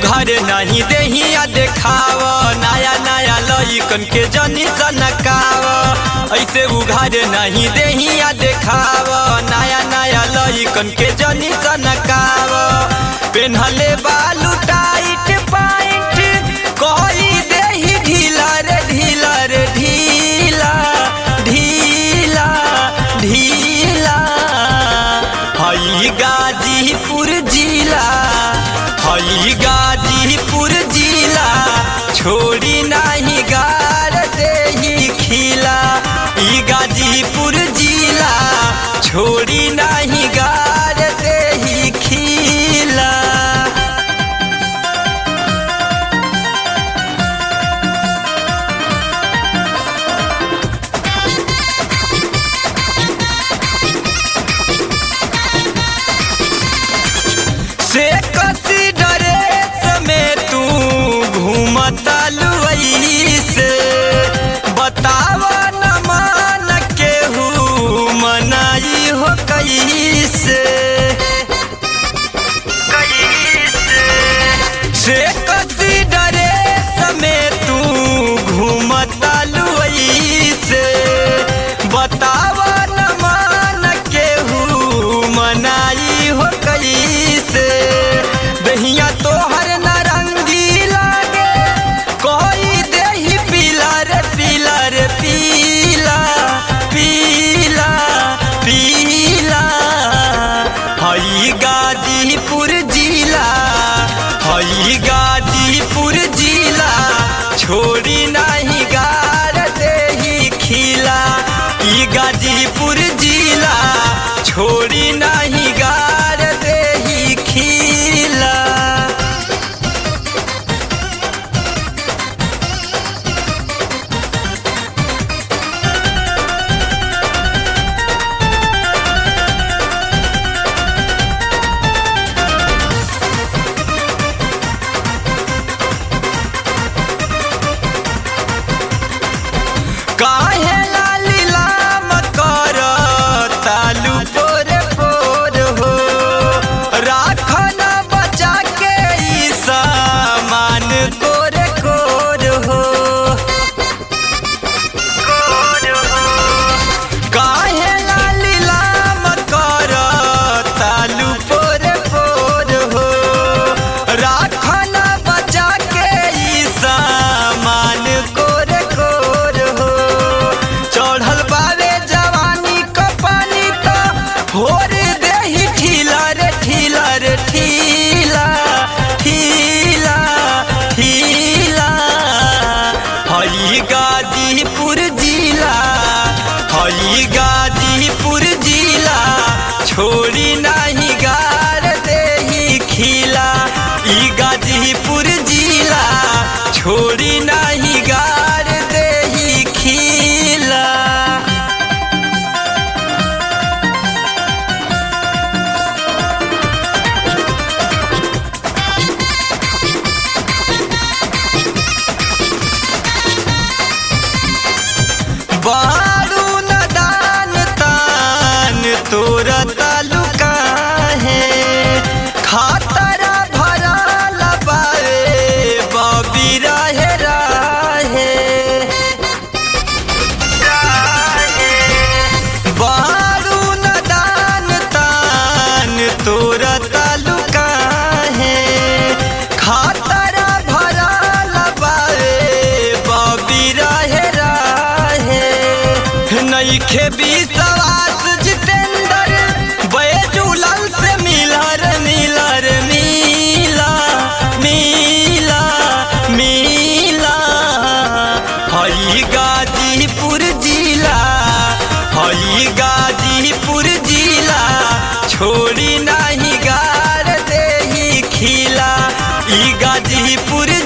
उघार नहीं देहिया देखाव नया नया लइकन के जनी सनकाव ऐसे उघार नहीं देहिया देखाव नया नया लइकन के जनी सनकाव पेन्हले बालू टाइट पाइट कोई देही ढीला रे ढीला रे ढीला ढीला ढीला हई गाजीपुर जिला हई गाजीपुर जिला छोड़ी नहीं गार देही खिला ई गाजीपुर जिला छोड़ी नहीं गार देही खिला से कसी ड्रेस में तू घूमता लुई से बताव न मान केहू मनाई हो कैसे से कसी ड्रेस में तू घूमता लुई से बताव न मान केहू मनाई हो कैसे दहिया तोहर नारंगी लागे कोई देही पीला रे पीला रे पीला पीला पीला हई गाजीपुर जिला हई गाजीपुर जिला छोड़ी नहीं गार देही खिला ई गाजीपुर जिला छोड़ी नहीं गार देही खिला काहे लाली लाम कर तालू पोरे पोर हो राखन बचा के ई सामान कोरे कोर हो काहे लाली लाम कर तालू पोरे पोर हो राखन बचा के ई सामान कोरे कोर हो चढ़ल बावे जवानी क पानी तो होर देही ठीला रे ठीला रे ठीला ठीला ठीला हई गाजीपुर जिला हई गाजीपुर जिला छोड़ी नहीं गार देही खिला ई गाजीपुर जिला छोड़ी नहीं गार देही खिला बारू न दान तान तोरा तालुका है खातरा भरा लबावे बबी रहे राहे बारू न दान तान तोरा तालुका है खातरा भरा लबावे बबी रहे राहे नईखे विश्वास जितेंद्र बैजुलल से मिलर मिलर मिला मिला मिला हई गाजीपुर जिला हई गाजीपुर जिला छोड़ी नहीं गार देही खिला ई गाजीपुर